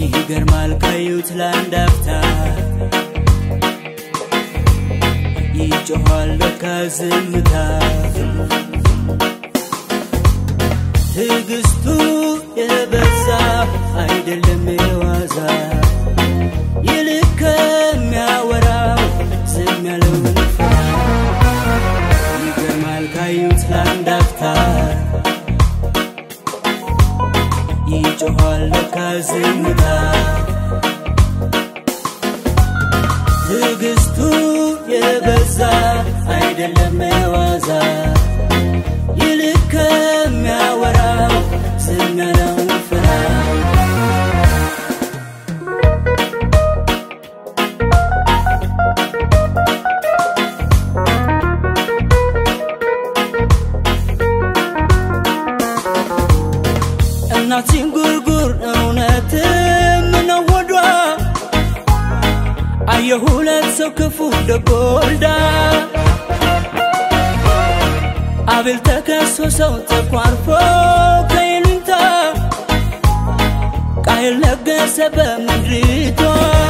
ይገርማል ካዩት ለአንድ አፍታ ይጮኋል ለካ ዝምታ ትዕግስቱ የበዛ አይደለም የዋዛ ይልቅ ከሚያወራው ዝም ያለውን ፍራ ይገርማል ካዩት ለአንድ አፍታ ይጮኋል ለካ ዝምታ ትዕግስቱ የበዛ አይደለም የዋዛ ይልቅ ከሚያወራው ዝም ያለውን ፍራ እናት ጉርጉር እውነትም ነው ወዷ አየሁ ሁለት ሰው ክፉ ደጎልዳ አቤል ተከሶ ሰው ተኳርፎ ከይሉኝታ ቃየል ነገሰ በምድሪቷ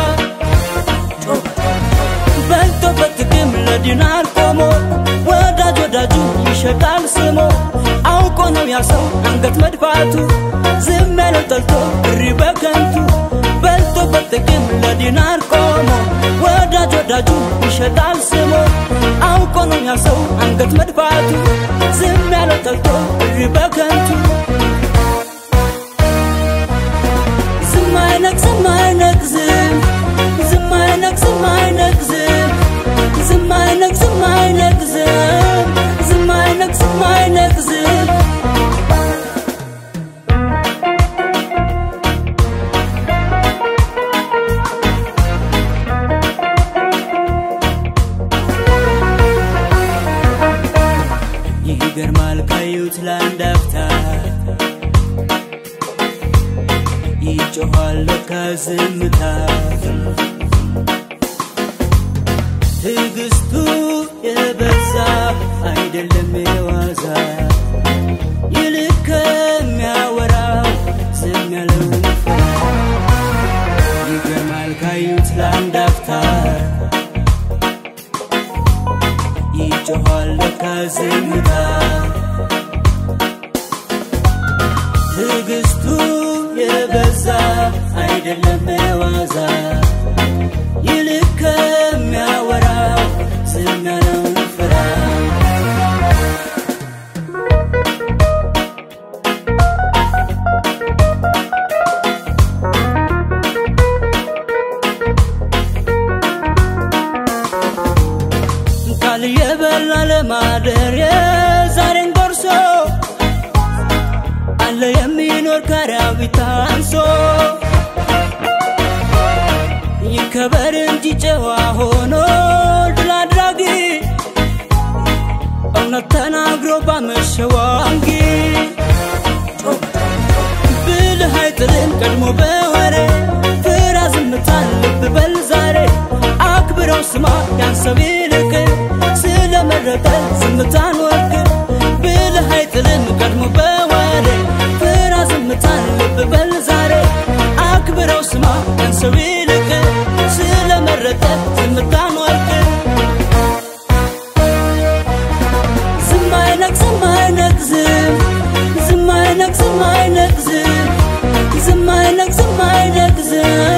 በልቶ በጥቅም ለዲናር ቆሞ ወዳጅ ወዳጁ ይሸጣል ስሞ አውቆ ነው ያ ሰው አንገት መድፋቱ ዝም ያለው ጠልቶ እሪ በከንቱ በልቶ በጥቅም ለዲናር ቆሞ ወዳጅ ወዳጁ ይሸጣል ስሞ አውቆ ነው ያ ሰው አንገት መድፋቱ ዝም ያለው ጠልቶ እሪ በከንቱ ዝም አይነቅ ዝም አይነቅ ዝም ዝም አይነቅ ዝም አይነቅ ዝም ዝም አይነቅ ዝም አይነቅ ዝም ዝም አይነቅ ዝም አይነቅ ዝም ይገርማል ካዩት ለአንድ አፍታ ይጮኋል ለካ ዝምታ ትዕግስቱ የበዛ አይደለም የዋዛ ይልቅ ከሚያወራው ዝም ያለውን ፍራ ይገርማል ካዩት ለአንድ አፍታ ይጮኋል ለካ ዝምታ ትዕግስቱ የበዛ አይደለም የዋዛ ይልቅ ከሚያወራው ዝም ያለውን ፍራ ቃል የበላ ለማደር የዛሬን ጎርሶ አለ የሚኖር ከራዊት አንሶ ይከበር እንጂ ጨዋ ሆኖ ድል አድራጊ እውነት ተናግሮ ባመሸው አንጊ ብልህ አይጥልም ቀድሞ በወሬ ፍራ ዝምታን ልብ በል ዛሬ አክብረው ስማ ያን ሰው ይልቅ ስለመረጠ ዝምታን ወርቅ ብልህ አይጥልም ቀድሞ በወሬ ፍራ ዝምታን ልብ በል ዛሬ አክብረው ስማ ያን ሰው ይልቅ ስለመረጠ ዝምታን ወርቅ ዝም አይነቅ ዝም አይነቅ ዝም ዝም አይነቅ ዝም አይነቅ ዝም ዝም አይነቅ ዝም አይነቅ ዝም